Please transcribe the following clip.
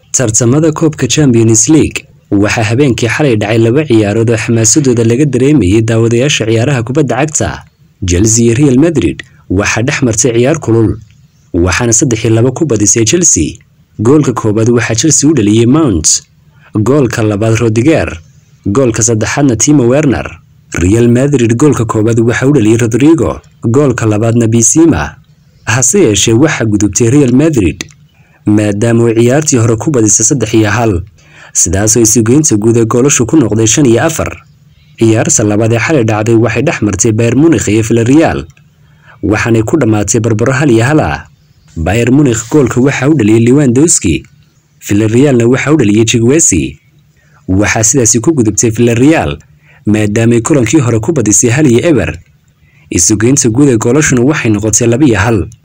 tartamada koobka champions league waxaa habeenkii xalay dhacay laba ciyaarood oo xamaasadooda laga dareemayay daawadayaasha ciyaaraha kubadda cagta chelsea iyo real madrid waxaa dhex martay ciyaar kulul waxaana saddex iyo laba ku badisay chelsea goolka koowaad waxaa chelsea u dhaliyey mount goolka labaad rodiger goolka saddexaadna timo werner real madrid goolka koowaad waxaa u dhaliyey rodrigo goolka labaadna bisima hase yeeshee waxaa gudubtay real madrid maadaama uu ciyaartii hore ku badisay saddex iyo hal sidaasoo isugeynta guud ee goolashu ku noqday shan iyo afar ciyaarta labaad ee xalay dhacday waxay dhex martay bayer munikh iyo villarreal waxaanay ku dhammaatay barbaro hal iyo hal ah bayer munikh goolka waxaa u dhaliyey lewandowski villarrealna waxaa u dhaliyey jigwesi waxaa sidaasi ku gudubtay villarreal maadaamay kulankii hore ku badisay hal iyo eber isugeynta guud ee goolashuna waxay noqotay laba iyo hal